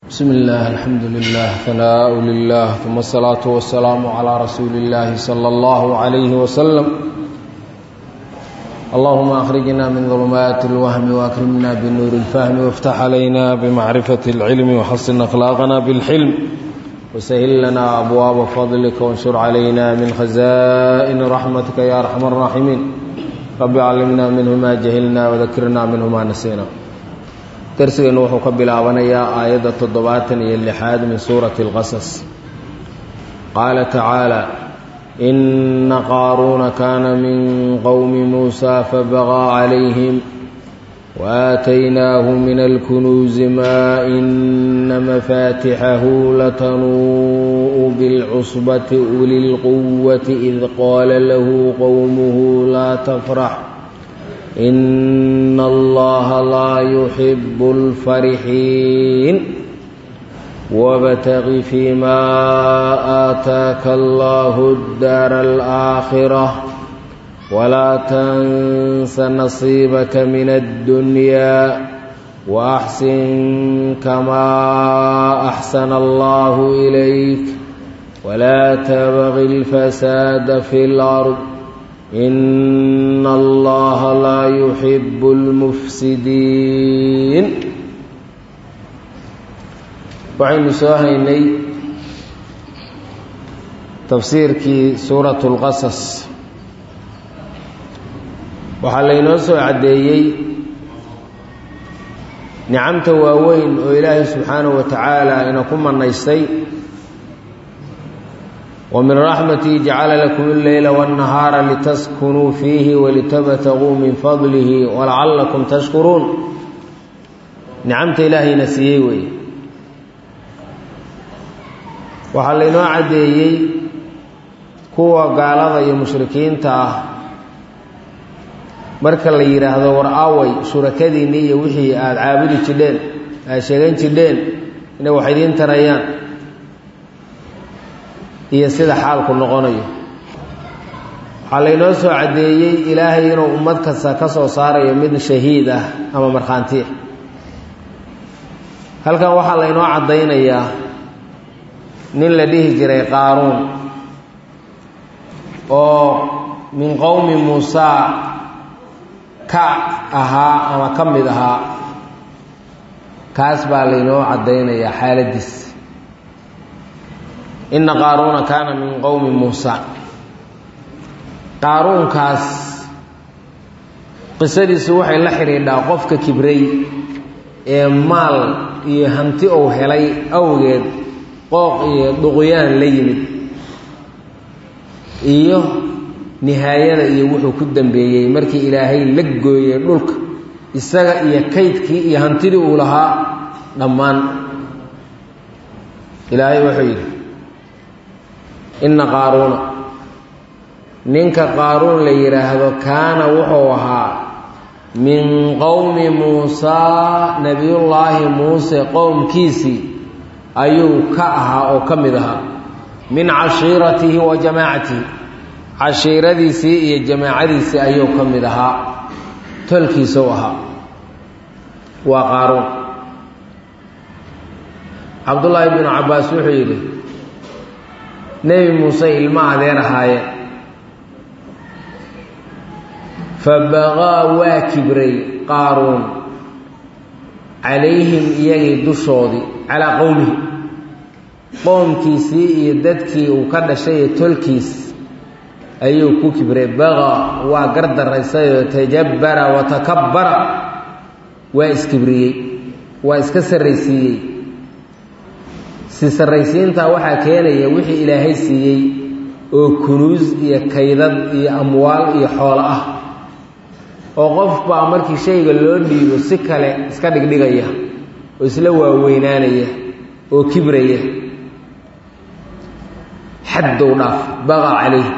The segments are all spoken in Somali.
بسم الله الحمد لله ثناء لله ثم الصلاة والسلام على رسول الله صلى الله عليه وسلم اللهم أخرجنا من ظلمات الوهم وأكرمنا بنور الفهم وافتح علينا بمعرفة العلم وحسن أخلاقنا بالحلم وسهل لنا أبواب فضلك وانشر علينا من خزائن رحمتك يا أرحم الراحمين رب علمنا منه ما جهلنا وذكرنا منه ما نسينا darsigeennu wuxuu ka bilaabanayaa aayadda toddobaatan iyo lixaad min suurati اlqasas qaala tacaala ina qaaruuna kaana min qowmi muusa fabaqaa calayhim waaataynaahu min alkunuuzi maa ina mafaatixahu latanuu'u bilcusbati uli lquwati id qaala lahu qowmuhu laa tafrax in allaha laa yuxibu اlfarixiin wabtaqi fii ma aataaka allahu daara alaakhira walaa tansa nasiibaka min addunyaa waaxsin kamaa axsana allahu ilayk walaa tabqi اlfasaada fi اlard in allaha laa yuxibu lmufsidiin waxaynu soo haynay tafsiirkii suurat اlqasas waxaa laynoo soo caddeeyey nicamta waaweyn oo ilaahay subxaanahu wa tacaala ina ku manaystay ومن رحمته جعل لكم الليل والنهار لتسكنوا فيه ولتبتغوا من فضله ولعلكم تشكرون نعمت إلهي نسيي وي waxaa laynoo caddeeyey kuwa gaalada iyo mushrikiinta ah marka la yidhaahdo war away shurakadiinni iyo wixii aada caabudi jidheen aada sheegan jidheen inay wax idiin tarayaan iyo sida xaalku noqonayo waxaa laynoo soo caddeeyey ilaahay inuu ummad kasta ka soo saarayo mid shahiid ah ama markhaanti ah halkan waxaa laynoo caddaynayaa nin la dhihi jiray qaaruun oo min qowmi muusaa ka ahaa ama ka mid ahaa kaas baa laynoo caddaynayaa xaaladiis ina qaaruuna kaana min qowmi muusa qaaruunkaas qisadiisu waxay la xidhiidhaa qofka kibray ee maal iyo hanti uu helay awgeed qooq iyo duqyaan la yimid iyo nihaayada iyo wuxuu ku dambeeyey markii ilaahay la gooyey dhulka isaga iyo kaydkii iyo hantidii uu lahaa dhammaan ilaahay wuxuu yidhi inna qaaruuna ninka qaaruun la yidhaahdo kaana wuxuu ahaa min qowmi muusaa nebiyullaahi muuse qowmkiisii ayuu ka ahaa oo ka mid ahaa min cashiiratihi wa jamaacatihi cashiiradiisii iyo jamaacadiisii ayuu ka mid ahaa tolkiisau ahaa waa qaaruun cabdullaahi binu cabbaas wuxuu yidhi nebi muuse ilmo adeer ahaayeen fabaqaa waa kibray qaaruun calayhim iyagii dushoodii calaa qowmihi qoomkiisii iyo dadkii uu ka dhashay ee tolkiis ayuu ku kibray baqaa waa gardaraysayoo tajabbara wa takabbara waa iskibriyey waa iska sarraysiiyey si sarraysiintaa waxaa keenaya wixii ilaahay siiyey oo kunuus iyo kaydad iyo amwaal iyo xoolo ah oo qof baa markii shayga loo dhiibo si kale iska dhigdhigaya oo isla waaweynaanaya oo kibraya xaddow dhaaf baqa calayh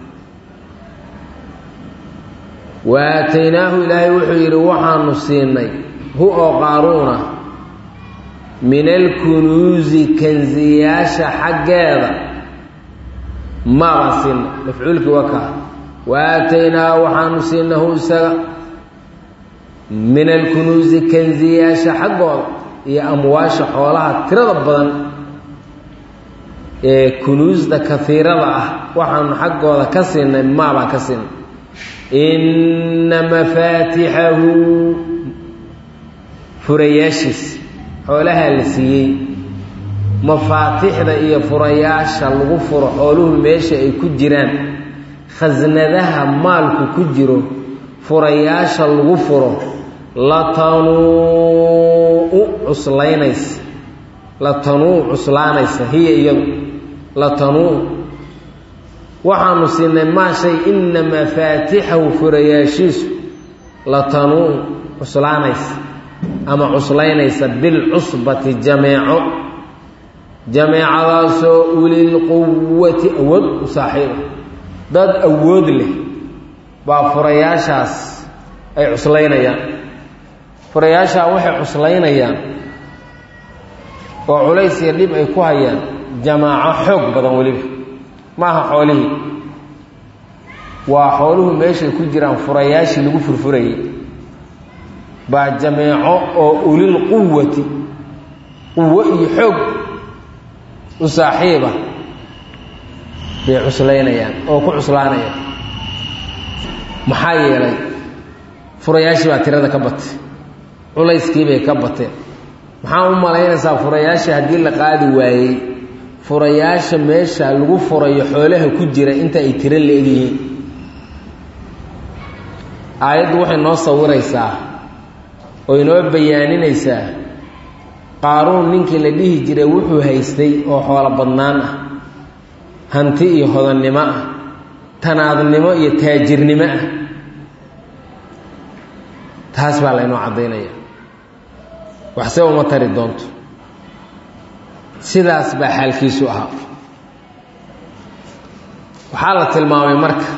wa aataynaahu ilaahay wuxuu yidhi waxaanu siinay hu oo qaaruuna min alkunuusi kansiyaasha xaggeeda maabaan siinay mafcuulkii waa kaa wa aataynaa waxaanu siinahu isaga min alkunuusi kansiyaasha xaggooda iyo amwaasha xoolaha tirada badan ee kunuusda kaiirada ah waxaanu xaggooda ka siinay maabaan ka siinay inna mafaatixahu furayaashiis xoolahaa la siiyey mafaatixda iyo furayaasha lagu furo xooluhu meesha ay ku jiraan khasnadaha maalku ku jiro furayaasha lagu furo latanuu cuslaynaysa latanuu cuslaanaysa hiya iyadu latanuu waxaanu siinay maa shay inna mafaatixahu furayaashiisu latanuu cuslaanaysa ama cuslaynaysa bilcusbati jameeco jameecadaasoo ulilquwati awood u saaxiiba dad awood leh baa furayaashaas ay cuslaynayaan furayaashaa waxay cuslaynayaan oo culays iyo dhib ay ku hayaan jamaaco xoog badan weliba maaha xoolihii waa xooluhu meeshay ku jiraan furayaashii lagu furfurayay baa jameeco oo ulil quwati quwo iyo xoog u saaxiiba bay cuslaynayaan oo ku cuslaanayaan maxaa yeelay furayaashii baa tirada ka batay culayskiibay ka bateen maxaa u malaynaysaa furayaasha haddii la qaadi waayey furayaasha meesha lagu furayo xoolaha ku jira inta ay tiro la egyihiin aayaddu waxay noo sawiraysaa oo inoo bayaaninaysaa qaaruun ninkii la dhihi jiray wuxuu haystay oo xoolo badnaan ah hanti iyo hodannimo ah tanaadnimo iyo taajirnimo ah taas baa laynoo caddaynaya waxse uma tari doonto sidaas baa xaalkiisu ahaa waxaa la tilmaamay marka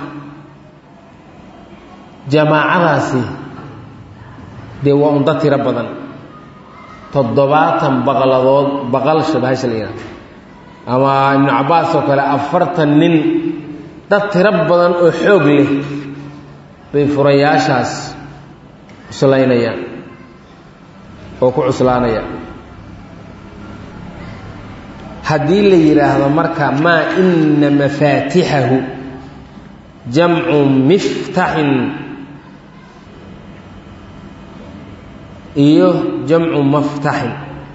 jamaacadaasi dee waa unda tiro badan toddobaatan baqladood baqal shabahasha la yidhahdo ama ibnu cabbaas oo kale afartan nin dad tiro badan oo xoog leh bay furayaashaas cuslaynayaan oo ku cuslaanayaan haddii la yidhaahdo marka maa ina mafaatixahu jamcu miftaxin iyo jamcu maftaxin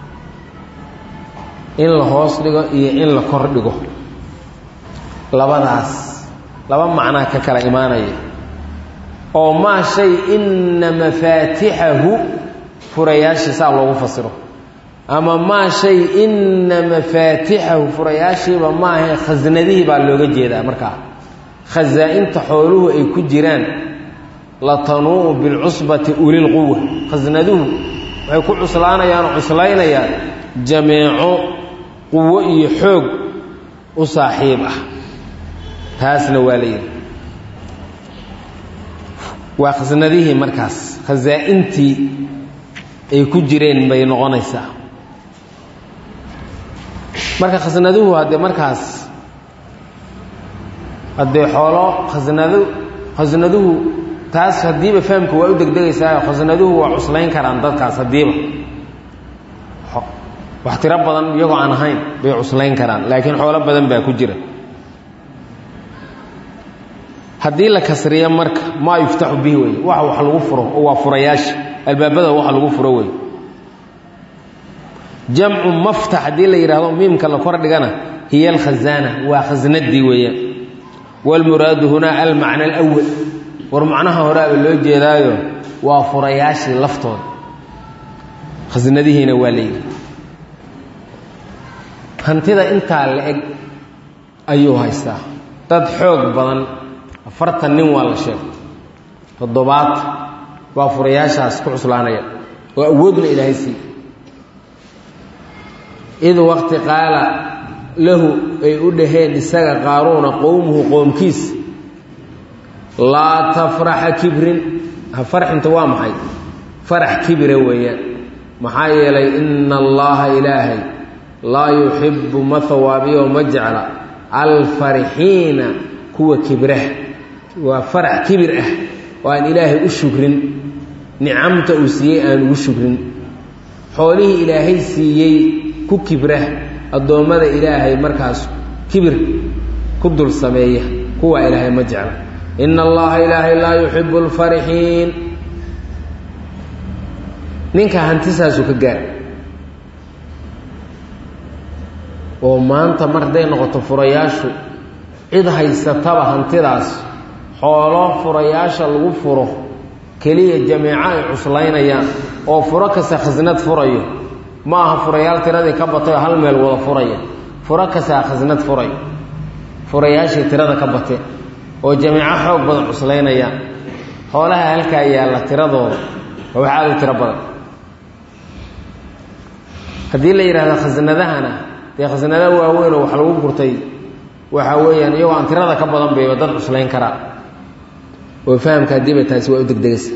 in la hoos dhigo iyo in la kor dhigo labadaas laba macnaa ka kala imaanaya oo maa shay ina mafaatixahu furayaashii saa loogu fasiro ama maa shay ina mafaatixahu furayaashiiba maahae khasnadihii baa looga jeedaa markaa khasaa-inta xooluhu ay ku jiraan latanuu'u bilcusbati ulilquwa khasnaduhu waxay ku cuslaanayaan oo cuslaynayaan jameeco quwo iyo xoog u saaxiib ah taasna waa la yidhi waa khasnadihii markaas khasaa-intii ay ku jireen bay noqonaysaa marka khasnaduhu haddee markaas haddee xoolo khasnadu khasnaduhu taas haddiiba fahamka waa u degdegaysaa khasnaduhu waa cuslayn karaan dadkaas haddiiba wax tiro badan iyagoo aan ahayn bay cuslayn karaan laakiin xoolo badan baa ku jira haddii la kasriyo marka maa yuftaxu bihi wey wax wax lagu furo oo waa furayaasha albaabada wax lagu furo wey jamcu maftax haddii la yidhahdo miimka la kor dhigana hiya alkhazaana waa khasnadii weeyaan wاlmuraadu hunaa almacna alأwal war macnaha horeaba loo jeedaayo waa furayaashii laftooda khasnadihiina waa layidhi hantida intaa la eg ayuu haystaa dad xoog badan afartan nin waa la sheegay toddobaad waa furayaashaas ku cuslaanaya oo awoodna ilaahay siiy id waqti qaala lahu ay u dhaheen isaga qaaruuna qowmuhu qoomkiis laa tafraxa kibrin ha farxinta waa maxay farax kibira weeyaan maxaa yeelay ina allaha ilaahay laa yuxibbu ma hawaabiyo ma jecla alfarixiina kuwa kibraha waa farax kibir ah oo aan ilaahay u shukrin nicamta uu siiyey aan ugu shukrin xoolihii ilaahay siiyey ku kibra addoommada ilaahay markaas kibir ku dul sameeya kuwa ilaahay ma jecla ina allaha ilaahay laa yuxibu lfarixiin ninka hantisaasu ka gaar oo maanta mar hadday noqoto furayaashu cid haysataba hantidaas xoolo furayaasha lagu furo keliya jameeco ay cuslaynayaan oo furo kasta khasnad furayo ma aha furayaal tiradii ka batay oo hal meel wada furaya furo kastaa khasnad furay furayaashii tirada ka batee oo jameeco xoog badan cuslaynayaan xoolaha halkaa yaalla tiradooda waa wax aada u tiro badan haddii la yidhahdo khasnadahana dee khasnada waaweyn oo wax lagu gurtay waxa weeyaan iyagoo aan tirada ka badan bayba dad cuslayn karaa oo fahamka haddiiba taasi waa u degdegaysa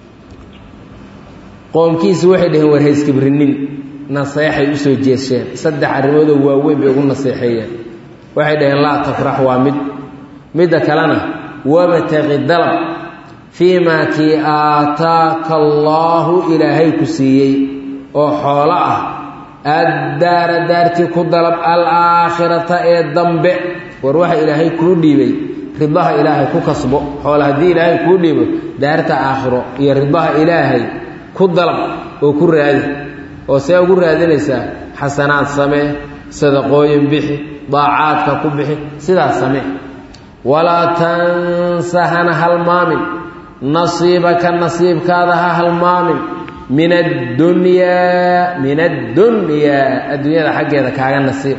qoomkiisi waxay dhaheen war hayskibirinin naseexay usoo jeesheen saddex arrimoodoo waaweyn bay ugu naseexeeyeen waxay dhaheen laa tafrax waa mid midda kalena wabtaqi dalab fii maa kii aataaka allaahu ilaahay ku siiyey oo xoolo ah addaara daartii ku dalab alaakhirata ee dambe war waxa ilaahay kuu dhiibay ridaha ilaahay ku kasbo xoola haddii ilaahay kuu dhiibo daarta aakhiro iyo ridaha ilaahay ku dalab oo ku raadi oo see ugu raadinaysaa xasanaad samee sadaqooyin bixi daacaadka ku bixi sidaas samee walaa tansa hana halmaamin nasiibaka nasiibkaada ha halmaamin min addunyaa min addunyaa adduunyada xaggeeda kaaga nasiib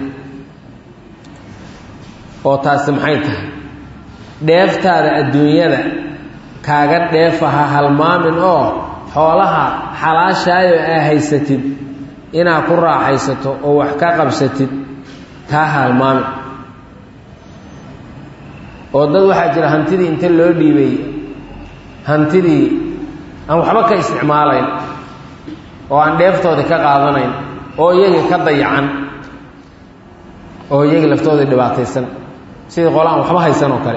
oo taasi maxay tahay dheeftaada adduunyada kaaga dheefa ha halmaamin oo xoolaha xalaashaayo aa haysatid inaad ku raaxaysato oo wax ka qabsatid taa ha halmaamin oo dad waxaa jira hantidii inta loo dhiibay hantidii aan waxba ka isticmaalayn oo aan dheeftoodii ka qaadanayn oo iyagii ka dayacan oo iyagii laftoodii dhibaataysan sidii qole aan waxba haysan oo kale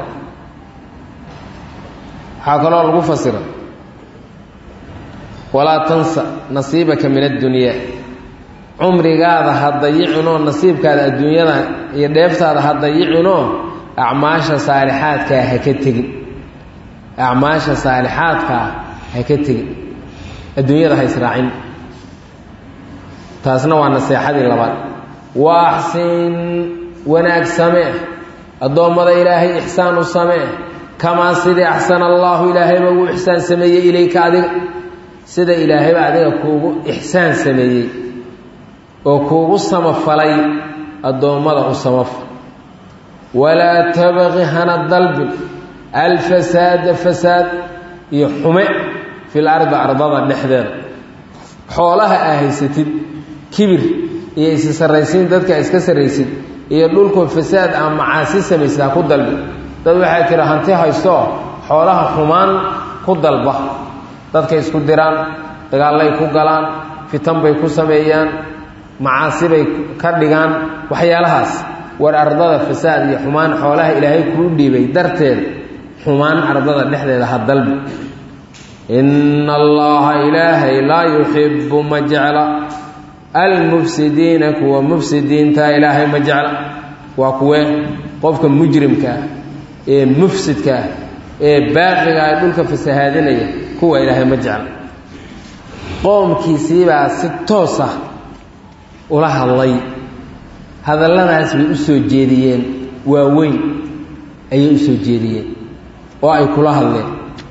waxaa kaloo lagu fasira walaa tansa nasiibaka min addunyaa cumrigaada ha dayicinoo nasiibkaada adduunyada iyo dheeftaada ha dayicinoo acmaasha saalixaadkaa ha ka tegin acmaasha saalixaadkaa ha ka tegin adduunyada ha israacin taasna waa naseexadii labaad wa axsin wanaag samee addoommada ilaahay ixsaan u samee kamaa sidii axsana allaahu ilaahayba uu ixsaan sameeyey ilayka adiga sida ilaahayba adiga kuugu ixsaan sameeyey oo kuugu samafalay addoommada u samafal walaa tabaqi hana dalbin alfasaada fasaad iyo xume fil ardi ardada dhexdeeda xoolaha aa haysatid kibir iyo isi sarraysiin dadka iska sarraysid iyo dhulkoo fasaad aa macaasi samaysaa ku dalbi dad waxaa jira hanti haysto xoolaha xumaan ku dalba dadkay isku diraan dagaallay ku galaan fitan bay ku sameeyaan macaasi bay ka dhigaan waxyaalahaas war ardada fasaad iyo xumaan xoolaha ilaahay kuu dhiibay darteed xumaan ardada dhexdeeda ha dalbi ina allaha ilaahay laa yuxibu ma jecla almufsidiina kuwa mufsidiinta ilaahay ma jecla waa kuwe qofka mujrimkaa ee mufsidkaa ee baaqigaa ee dhulka fasahaadinaya kuwa ilaahay ma jecla qoomkiisiibaa si toos ah ula hadlay hadalladaas bay u soo jeediyeen waaweyn ayay u soo jeediyeen oo ay kula hadleen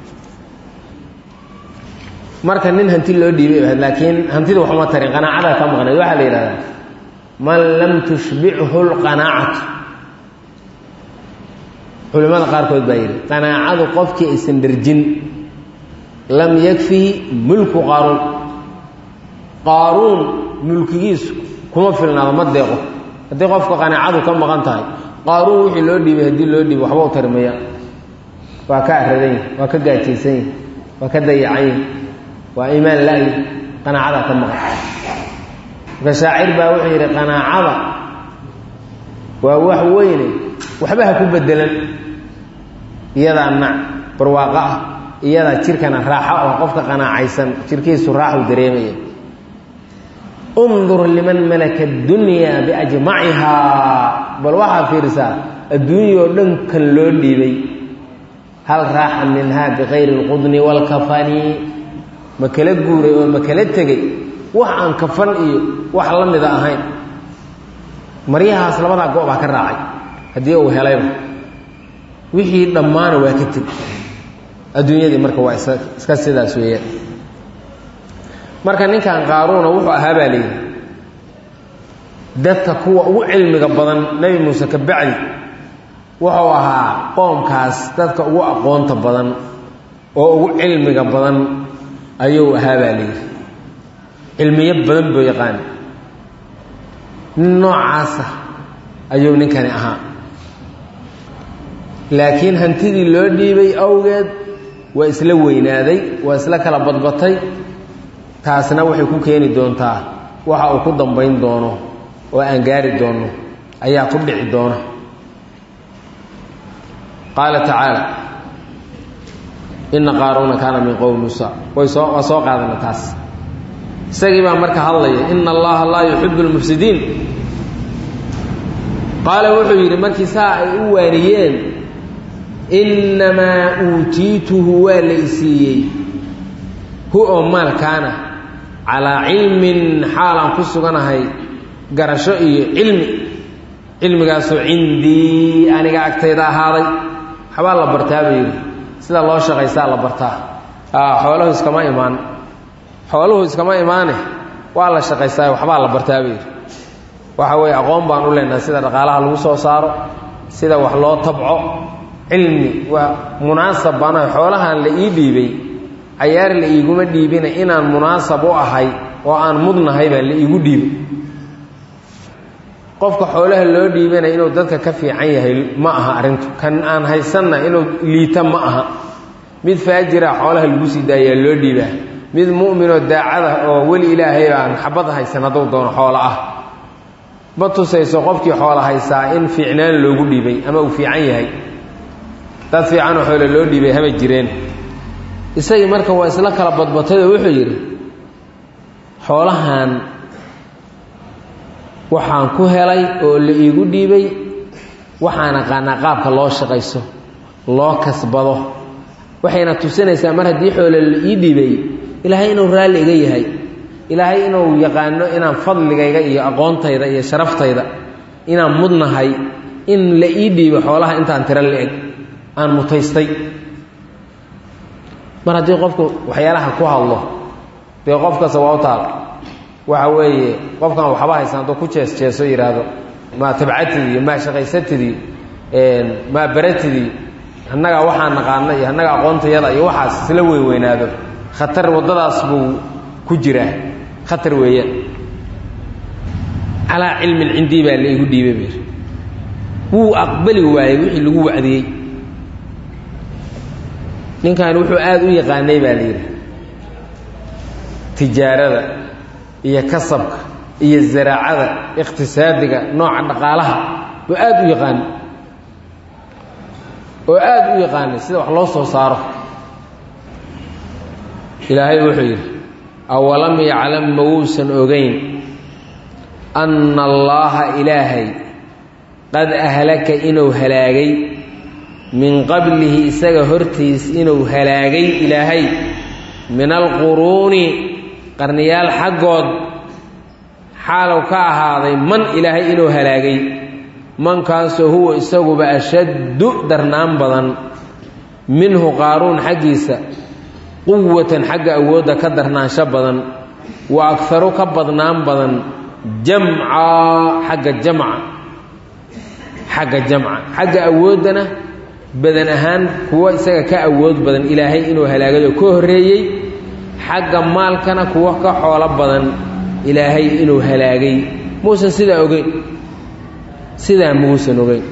marka nin hanti loo dhiibay ahayd laakiin hantida waxuma tarin qanaacada ka maqnayd waxaa la yidhahdaa man lam tushbichu lqanaacatu culimmada qaarkood baa yidhi qanaacadu qofkii aysan dherjin lam yakfihi mulku qaaruun qaaruun mulkigiisu kuma filnaado ma deeqo haddii qofka qanaacadu ka maqan tahay qaaruun wixii loo dhiibay haddii loo dhiibay waxba u tarmaya waa ka aradan yahi waa ka gaajaysan yahi waa ka dayacan yahi waa iimaan la-yi qanaacada ka maqan marka shaacir baa wuxuu yidhi qanaacada waa wax weyne waxba ha ku bedelan iyadaa nac barwaaqo ah iyadaa jirkana raaxo oo qofka qanaacaysan jirkiisu raaxu dareemaya undur liman malaka addunyaa biajmacihaa bal waxaa fiirisaa adduunya oo dhan kan loo dhiibay hal raaxa minhaa bikayri اlqudni wاlkafani ma kala guuray oo ma kala tegey wax aan kafan iyo wax la mida ahayn maryahaas labadaa go' baa ka raacay haddii uu helayba wixii dhammaana waa ka teg adduunyadii marka waa is iska sidaas weeyaan marka ninkan qaaruuna wuxuu ahaa baa layidhi dadka kuwa ugu cilmiga badan nebi muuse ka bacdi wuxuu ahaa qoomkaas dadka ugu aqoonta badan oo ugu cilmiga badan ayuu ahaa baa layidhi cilmiyo badan buu yaqaana nin noocaasa ayuu ninkani ahaa laakiin hantidii loo dhiibay awgeed waa isla weynaaday waa isla kala badbatay taasna waxay ku keeni doontaa waxa uu ku dambayn doono oo aan gaari doono ayaa ku dhici doona qaala tacaala ina qaaruuna kaana min qowmi muusa way soo waa soo qaadana taas isagii baa marka hadlaya ina allaha laa yuxibu lmufsidiin qaala wuxuu yidhi markii saa ay u waaniyeen innamaa uutiituhu waa la isiiyey hu oo maalkaana calaa cilmin xaalaan ku suganahay garasho iyo cilmi cilmigaasoo cindii aniga agtayda ahaaday waxbaa la bartaa buu yidhi sida loo shaqaysaa la bartaa xooluhu iskama imaan xooluhu iskama imaane waa la shaqaystaa waxbaa la bartaa buu yidhi waxa weeye aqoon baan u leenahay sida dhaqaalaha lagu soo saaro sida wax loo tabco cilmi waa munaasab baanahay xoolahan la ii dhiibay cayaar la iiguma dhiibina inaan munaasab u ahay oo aan mudnahay baa la iigu dhiibay qofka xoolaha loo dhiibana inuu dadka ka fiican yahay ma aha arrintu kan aan haysanna inuu liita ma aha mid faajira xoolaha lagu sii daayaa loo dhiibaa mid mu'minoo daacada oo weli ilaahay aan xabad haysan hadduu doono xoolo ah ma tusayso qofkii xoolo haysaa in fiicnaan loogu dhiibay ama uu fiican yahay dad fiicanoo xoolo loo dhiibay hama jireen isagii marka waa isla kala badbatayoo wuxuu yidhi xoolahan waxaan ku helay oo la iigu dhiibay waxaan aqaanaa qaabka loo shaqayso loo kasbado waxayna tusinaysaa mar haddii xoolo la ii dhiibay ilaahay inuu raalli iga yahay ilaahay inuu yaqaano inaan fadligayga iyo aqoontayda iyo sharaftayda inaan mudnahay in la ii dhiibo xoolaha intaan tiro la-eg aan mutaystay mar haddii qofku waxyaalaha ku hadlo dee qof kasta waa u taal waxa weeye qofkan waxba haysan hadduu ku jees jeeso yidhaahdo maa tabcatidii maa shaqaysatidii maa baratidii annagaa waxaa naqaana iyo annaga aqoontayada iyo waxaas isla weyweynaado khatar waddadaas buu ku jiraa khatar weeyaan calaa cilmin cindii baa la igu dhiibay bir wuu aqbali waayey wixii lagu wacdiyey ninkan wuxuu aada u yaqaanay baa la yidhi tijaarada iyo kasabka iyo zaraacada iqhtisaadiga nooca dhaqaalaha buu aada u yaqaanay oo aada u yaqaanay sida wax loo soo saaro ilaahay wuxuu yidhi awalam yaclam ma wuusan ogeyn anna allaaha ilaahay qad ahlaka inuu halaagay min qablihi isaga hortiis inuu halaagay ilaahay min alquruuni qarniyaal xaggood xaalow ka ahaaday man ilaahay inuu halaagay mankaasoo huwa isaguba ashaddu darnaan badan minhu qaaruun xaggiisa quwatan xagga awoodda ka darnaansho badan wa agharu ka badnaan badan jamcaa xagga jamca xagga jamca xagga awooddana badan ahaan kuwo isaga ka awood badan ilaahay inuu halaagado ka horreeyey xagga maalkana kuwo ka xoolo badan ilaahay inuu halaagay muusan sidaa ogeyn sidaa muusan ogeyn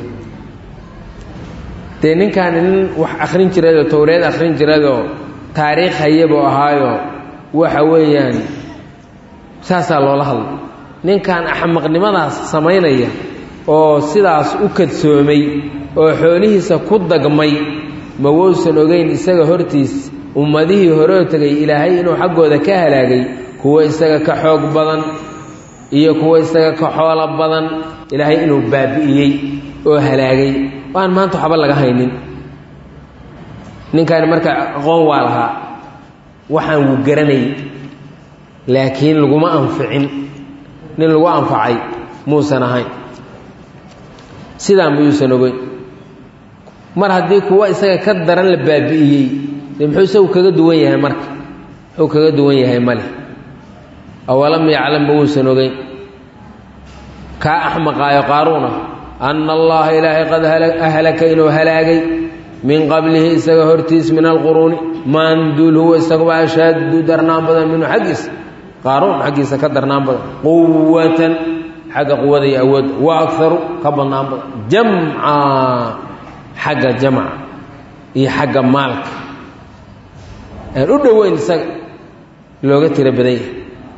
dee ninkaani nin wax akhrin jiradoo towreed akhrin jiradoo taariikh hayabuu ahaayo waxa weeyaan saasaa loola hadla ninkan axmaqnimadaas samaynaya oo sidaas u kadsoomay oo xoolihiisa ku dagmay ma wousan ogeyn isaga hortiis ummadihii horoo tegay ilaahay inuu xaggooda ka halaagay kuwo isaga ka xoog badan iyo kuwa isaga ka xoolo badan ilaahay inuu baabi'iyey oo halaagay waan maanta waxba laga haynin ninkaani marka aqoon waa lahaa waxaan wuu garanayay laakiin laguma anficin nin lagu anfacay muusan ahayn sidaan muyuusan ogeyn mar haddii kuwa isaga ka daran la baabi'iyey dee muxuu isagu kaga duwan yahay marka muxuu kaga duwan yahay male awalam yaclam ma uusan ogeyn kaa axmaqaayo qaaruuna anna allaha ilaahay qad ahlaka inuu halaagay min qablihi isaga hortiis min alquruuni maanduul huwa isaguba ashaadu darnaan badan minhu xaggiisa qaaruun xaggiisa ka darnaan badan quwatan xagga quwada iyo awood wa akaru ka badnaan badan jamca xagga jamca iyo xagga maalka aan u dhoweyn isaga looga tiro badan yahay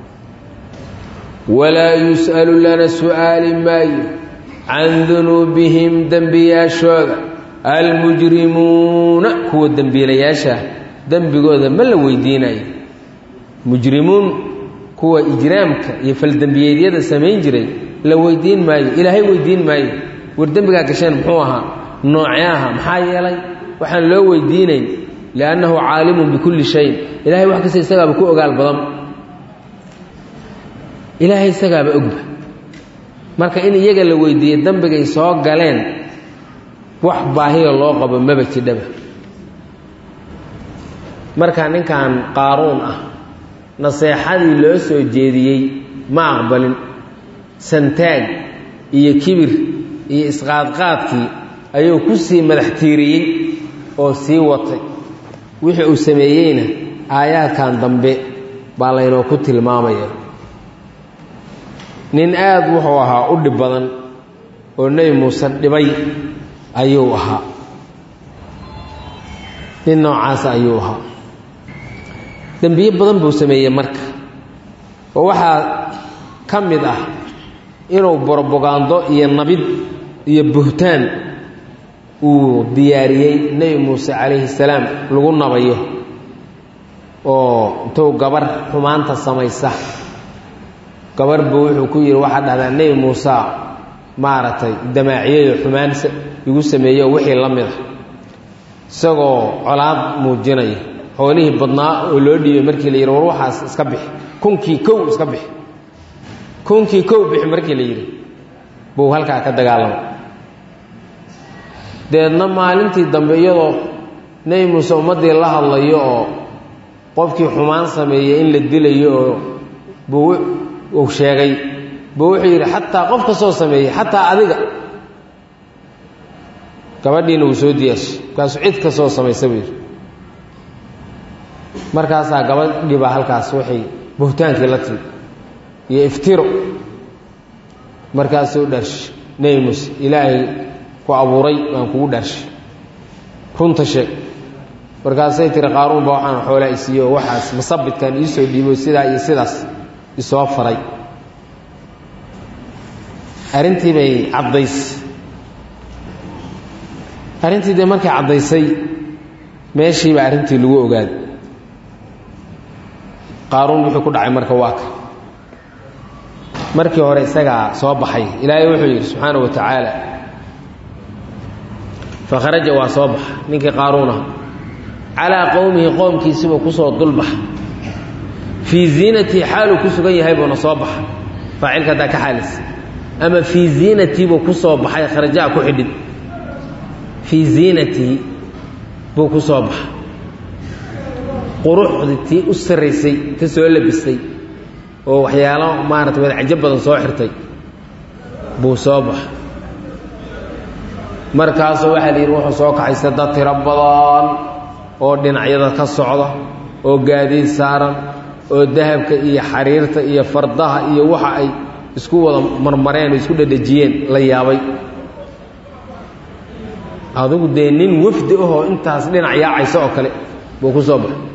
walaa yus'alu lana su'aali maayo can dunuubihim dembiyaashooda almujrimuuna kuwa dembiilayaasha dembigooda ma la weydiinayo mujrimuun kuwa ijraamka iyo faldembiyeedyada samayn jiray la weydiin maayo ilaahay weydiin maayo war dembigaa gasheen muxuu ahaa noocee aha maxaa yeelay waxaan loo weydiinayn liannahu caalimun bikulli shayin ilahay wax kasta isagaaba ku ogaal badan ilaahay isagaaba ogba marka in iyaga la weydiiye dembigay soo galeen wax baahiya loo qabo maba jidhaba marka ninkan qaaruun ah naseexadii loo soo jeediyey ma aqbalin santaag iyo kibir iyo isqaadqaadkii ayuu ku sii madax tiiriyey oo sii watay wixii uu sameeyeyna aayaadkan dambe baa laynoo ku tilmaamaya nin aad wuxuu ahaa u dhib badan oo nebi muuse dhibay ayuu ahaa nin noocaasa ayuu ahaa dembiye badan buu sameeyey marka oo waxaa ka mid ah inuu borbogaando iyo nabid iyo buhtaan uu diyaariyey nebi muuse calayhi salaam lagu nabayo oo intuu gabar xumaanta samaysa gabar buu wuxuu ku yidhi waxaa dhahdaa nebi muuse maaragtay damaaciyayo xumaan igu sameeyo wixii la mid a isagoo colaad muujinaya xoolihii badnaa oo loo dhiibay markii la yidhi war waxaas iska bixi kunkii kow iska bixi kunkii kow bixi markii la yidhi buu halkaa ka dagaalamay deedna maalintii dambe iyadoo nebi muuse ummaddii la hadlayo oo qofkii xumaan sameeyey in la dilayo oo buu uu sheegay buu wuxuu yidhi xataa qof ka soo sameeyey xataa adiga gabadhiina wuu soo diyaashay markaasuu cid ka soo samaysa buu yidhi markaasaa gabadhii baa halkaas waxay buhtaankii la timi iyo iftiro markaasuu dharshay nebi muuse ilaahay ku abuuray waan kugu dhaarshay runta sheeg markaasay tiri qaaruun ba waxaan xoolaa isiiyo oo waxaas masabidkan iisoo dhiibo sidaa iyo sidaas isoo faray arrintii bay caddaysay arrintii dee markay caddaysay meeshiiba arrintii lagu ogaaday qaaruun wuxuu ku dhacay marka waa ka markii hore isagaa soo baxay ilaahay wuxuu yidhi subxaana wa tacaala fakharaja waa soo baxa ninkii qaaruunah calaa qowmihi qoomkiisibuu kusoo dulbaxa fii ziinatii xaaluu ku sugan yahay buuna soo baxa faacilka haddaa ka xaalisa ama fii ziinatii buu ku soo baxay kharajaa ku xidhin fii ziinatii buu ku soo baxa quruxdii tii u sarraysay ta soo labistay oo waxyaalo maarata wadacajo badan soo xirtay buu soo baxa markaasuu waxaa la yidhi wuxuu soo kaxaysta dad tiro badan oo dhinacyada ka socda oo gaadiid saaran oo dahabka iyo xariirta iyo fardaha iyo waxa ay isku wada marmareen oo isku dhedhejiyeen la yaabay adigu dee nin wafdi ahoo intaas dhinac yaacaysa oo kale buu ku soo baxay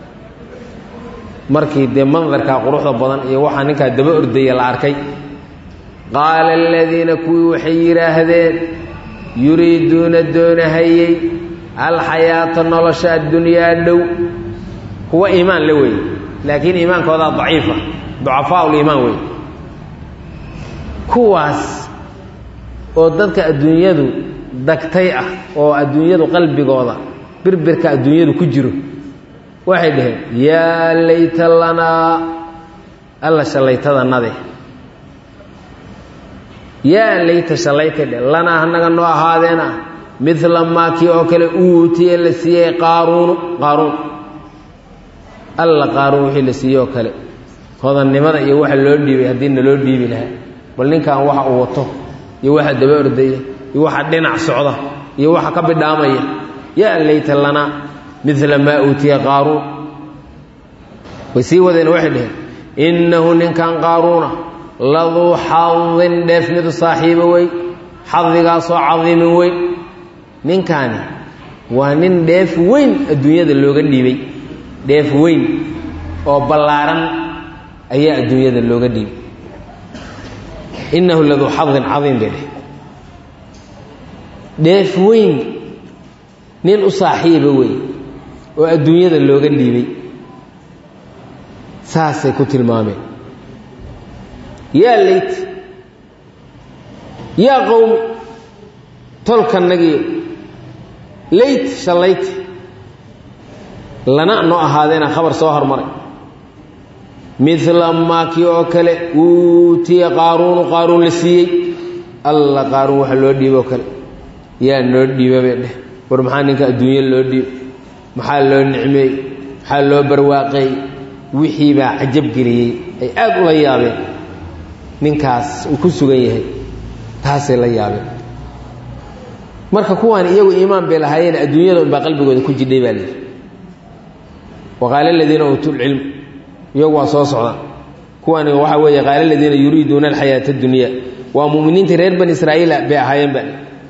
markii dee mandarkaa quruxda badan iyo waxaa ninkaa daba ordaya la arkay qaala aladiina kuwii waxay yidhaahdeen yuriiduuna doonahayey alxayaata nolosha addunyaa dhow kuwa iimaan la weeye laakiin iimaankoodaa daciifa ducafaa uliimaan wey kuwaas oo dadka adduunyadu dagtay ah oo adduunyadu qalbigooda birbirka adduunyadu ku jiro waxay dhaheen yaa layta lanaa alla shallaytadanade yaa layta shallaytay dheh lanaa hanaga noo ahaadeena midla maakii oo kale uutiye la siiyey qaaruunu qaaruun alla qaaruun wixii la siiyey oo kale hodannimada iyo waxa loo dhiibay haddii naloo dhiibi lahaa bal ninkan waxa uu wato iyo waxa daba ordaya iyo waxa dhinac socda iyo waxa ka bidhaamaya yaa layta lanaa midla maa uutiya qaaruun way sii wadeen waxay dhaheen innahu ninkan qaaruuna laduu xadin dheef midu saaxiibo wey xadigaasoo cadiimin weyn ninkaani waa nin dheef weyn adduunyada looga dhiibay dheef weyn oo ballaaran ayaa adduunyada looga dhiibay innahu laduu xadin cadiim bay dheh dheef weyn nin u saaxiiba wey oo adduunyada looga dhiibay saasay ku tilmaameen yaa layt yaa qowm tolkanagiyo layt shallayt lana noo ahaadeena khabar soo hormaray midla maakii oo kale uutiya qaaruunu qaaruun la siiyey alla qaaruun waxa loo dhiibo oo kale yaa noo dhiiba bay dheh war maxaa ninka adduunyo loo dhiib maxaa loo nicmeey maxaa loo barwaaqeey wixii baa cajab geliyey ay aad ula yaabeen ninkaas uu ku sugan yahay taasay la yaabeen marka kuwaan iyagu iimaan bay lahaayeen adduunyada unbaa qalbigooda ku jidhay baa layidhi waqaala aladiina uutuu lcilm iyagu waa soo socdaan kuwani waxaa weeye qaala aladiina yuriiduuna alxayaata addunya waa mu'miniintii reer bani israa'iila bay ahaayeen ba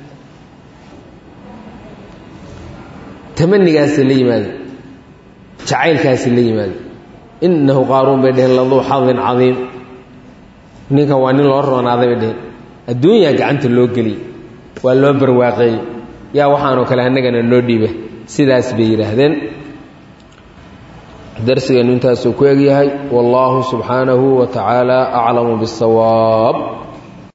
tamanigaasay la yimaadeen jacaylkaasay la yimaadeen innahu qaaruun bay dheheen laduu xadin cadiim ninkan waa nin loo roonaaday bay dheheen adduunyaa gacanta loo geliyey waa loo barwaaqeeyey yaa waxaanoo kale annagana noo dhiiba sidaas bay yidhaahdeen darsigeennu intaasuu ku egyahay wallaahu subxaanahu wa tacaala aclamu biاsawaab